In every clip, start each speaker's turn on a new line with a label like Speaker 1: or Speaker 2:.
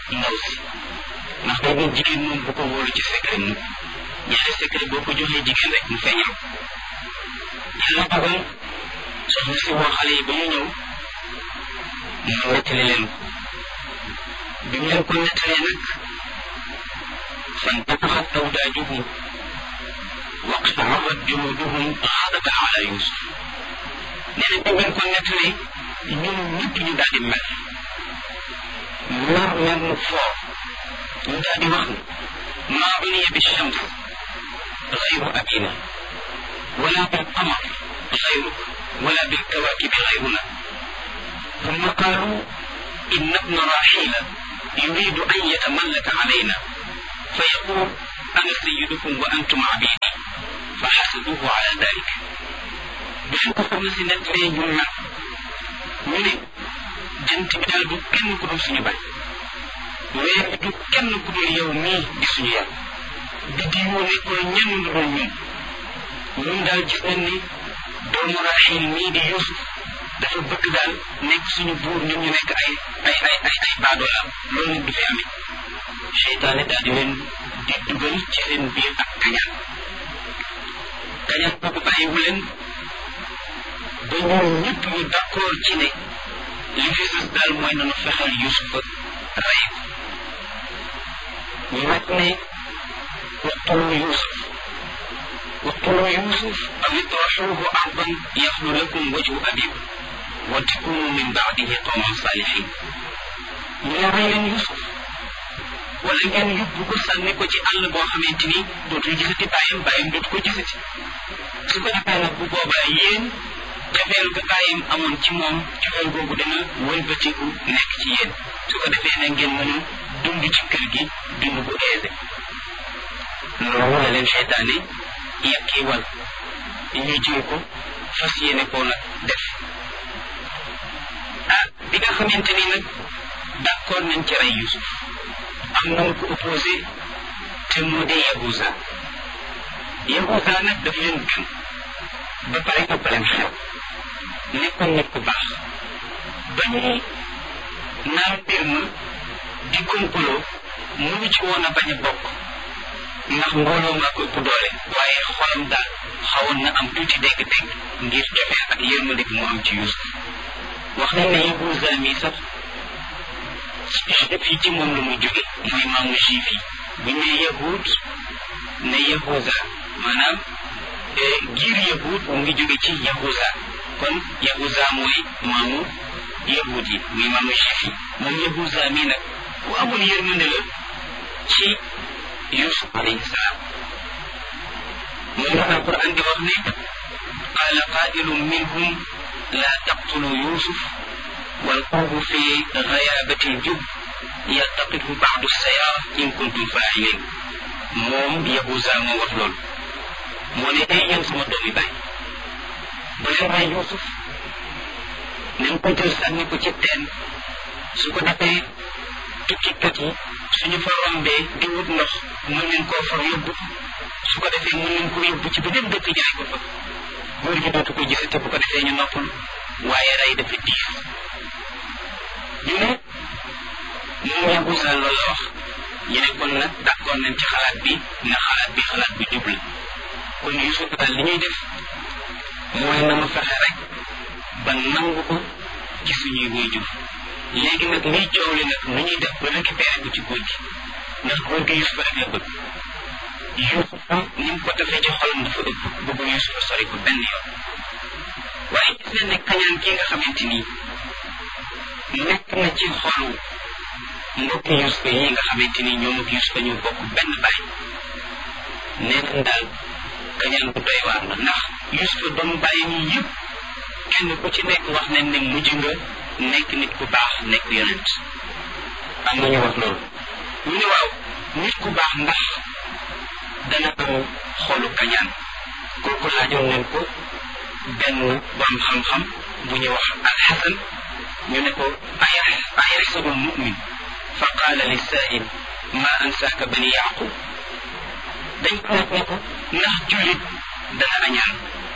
Speaker 1: ndaw si ndax boobu jigéen moom bu ko wóolu ci secret mu ñaari secret boo ko joxee jigéen rek mu feeñal yàlla dogal soxna si woo xale yi ba ñu ñëw mu nettali leen ko bi mu leen ko nettalee nag فانتفخت أوداجهم واقشعرت جلودهم غضبا على يوسف nee na bi ngeen ko nettalee ñun ñëpp ñu daal di mel mer mer mu fort ñu daal di wax ne maa uniya bi shams غير أبينا ولا بالقمر غيرك ولا بالكواكب غيرنا ثم قالوا إن ابن راحيل يريد أن يتملك علينا فيقول أنا سيدكم وأنتم عبيدي فحسبوه على ذلك بين كفر نسي نتري جمع من جنت بدال دو كن كدو سني باي weer bi du kenn ku dul yow mii di suñu yàlla biddi yoo nekkul ñenn lu dul ñun ñun daal gis nañ ni doomu Raaxiil mii di Yuusuf dafa bëgg daal nekk suñu buur ñun ñu nekk ay ay ay ay ay baadoolaam loolu nag du fi amee seytaane daal di leen di dugal ci seen biir ak kañaan kañaan boobu bàyyiwu leen ba ñoom ñëpp ñu d'accord ci ne li fi sës daal mooy nanu fexeel Yuusufa rey ko ñu nag ne waqtulu Yuusuf waqtulu Yuusuf aw itrahuuhu ardan yaxlu lakum wajhu abikum wa takunu min baadihi qawman saalihin ñu ne rey leen Yuusuf wala ngeen yóbbu ko sànni ko ci àll boo xamante ni dootul gisati bàyyam bàyyam dootu ko gisati su ko defee nag bu boobaa yéen cofeel ga bàyyam amoon ci moom cofeel googu dana wëlbatiku nekk ci yéen su ko defee nag ngeen mën a dund ci kër gi dund bu aisé loolu la leen seytaane yàkkii wal ñu jël ko fas yéene koo nag def ah bi nga xamante ni nag d'accord nañ ci rey Yusuf am na mu ko opposé te moo di Yahuza Yahuza nag daf leen gën ba pare ëpp leen xel nekkoon nit ku baax ba ñuy naan mbir ma di complot mënu ci woon a bañ a bokk ndax mbooloo maa ko ëpp doole waaye xolam daal xawoon na am tuuti dégg-dégg ngir jofee ak yërmande gi mu am ci Yusuf wax nañ ne Yahuza mi sax juif yi ci moom la muy jóge mooy maamu juif yi bu ñu nee yahud ne yahuza maanaam giir yahud mu ngi jóge ci yahuza kon yahuza mooy maamu yahud yi muy maamu juif yi moom yahuza mii nag ku amul yërmande la ci yusuf alayhi salaam moom la alquran di wax ne qaala qaa'ilun minhum laa taqtulu yusuf والقوم في غيابة الجب يلتقطه بعض السيارة إن كنتم فاعلين موم يهوزا ما وفلول موني أي يوم سما دومي باي بلين راي يوسف nañ ko jël sànni ko ci teen su ko defee tukkikat yi suñu fa rombee di wut ndox mën nañ koo fa yóbbu su ko defee mën nañ ko yóbbu ci beneen dëkk jaay ko fa góor gi dootu ko gisate bu ko defee ñu noppal waaye rey dafa diis ñu ne moom Yahuza loolu la wax ñu ne kon nag d'accord nañ ci xalaat bi ne xalaat bi xalaat bu jub la kon Yusuf daal li ñuy def mooy na ma fexe rek ba nangu ko ci suñuy waajur léegi nag liy coow li nag nu ñuy def ba récupéré ko ci góor gi ndax góor gi Yusuf rek la bëgg Yusuf ni mu ko defee ci xolam dafa ëpp bëggu Yusuf sori ko benn yoon waaye gis nañ ne kañaan kii nga xamante nii nekk na ci xolu mbokki Yusufa yi nga xamante ni ñoom ak Yusufa ñu bokk benn baay nee nañ daal kañaan bu doy waar la ndax Yusufa doomu bàyyi ñi yëpp kenn ku ci nekk wax nañ ne mujj nga nekk nit ku baax nekk yonent am na ñu wax loolu ñu ne waaw nit ku baax ndax dana am xolu kañaan kooku laajoon nañ ko benn borom xam-xam bu ñu wax alxasan ñu ne ko ayaxsabu lmumin fa qaala lisaa'il ma ansaaka bani yaqub dañ ko laaj ne ko ndax jullit dana añaan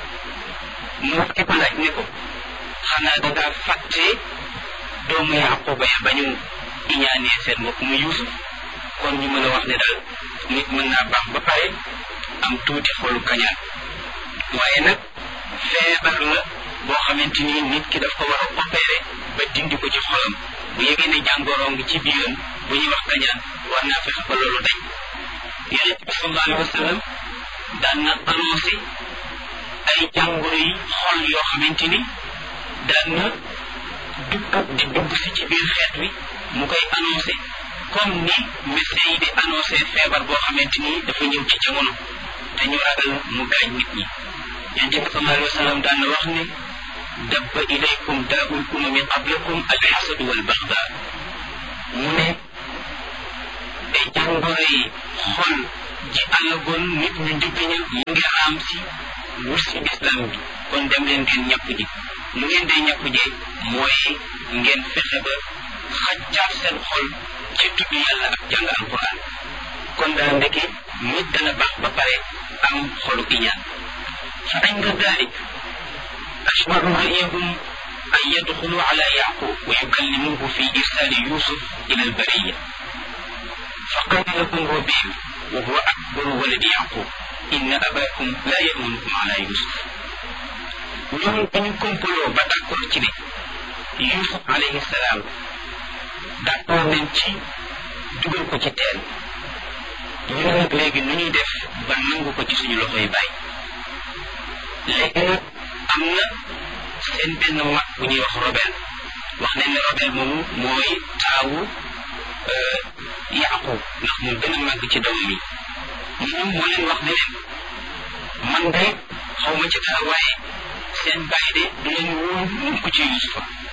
Speaker 1: mu wax ki ko laaj ne ko xanaa dangaa fàtte doomu yaquba ya bañu iñaanee seen mbokk mu Yuusuf kon ñu mën a wax ne daal nit mën naa baax ba pare am tuuti xolu kañaan waaye nag feebar la boo xamante ni nit ki daf ko war a opéré ba dindi ko ci xolam bu yëgee ne jàngoro ngi ci biiram bu ñuy wax kañaan war naa fexe ba loolu dañ yonent bi sallallahu alayhi wa sallam daan na annoncé ay jàngoro yi xol yoo xamante ni daan na dugg di dugg si ci biir xeet wi mu koy annoncé comme ni médecin yi di annoncé feebar boo xamante ni dafa ñëw ci jamono te ñu ragal mu gaañ nit ñi yonent bi sallallahu alayhi wa sallam daan na wax ne dabba ilaykum daa'ul umami qablakum alxasadu wal baxda mu ne ay jàngoro yi xol ji alagoon nit ñu njëkk ña mu ngi raam si wur si islam bi kon dem leen ngeen ñàkku ji mu ngeen day ñàkku jee mooy ngeen fexe ba xaccaat seen xol ci tudd yàlla ak jàng alquran kon daal ndeke nit dana baax ba pare am xolu iñaan fa inda dalik ashbaru ra'yahum an yadxulu ala yaqub wa yukallimuhu fi irsali yusuf ila albariya فقال لهم ربيع وهو أكبر ولد يعقوب إن أباكم لا يأمنكم على يوسف ñoom dañu kompaloo ba d'accord ci ne Yusuf alayhi salaam d'accord nañ ci dugal ko ci teen ñu ne nag léegi nu ñuy def ba nangu ko ci suñu loxoy bàyyi léegi nag am na seen benn mag bu ñuy wax Robel wax nañ ne Robel moomu mooy taawu Yaqub ndax moo gën a màgg ci doomam yi moom moo leen wax ne leen man de xaw ma ci dara waaye seen bàyyi de du leen wóor mukk ci Yusufa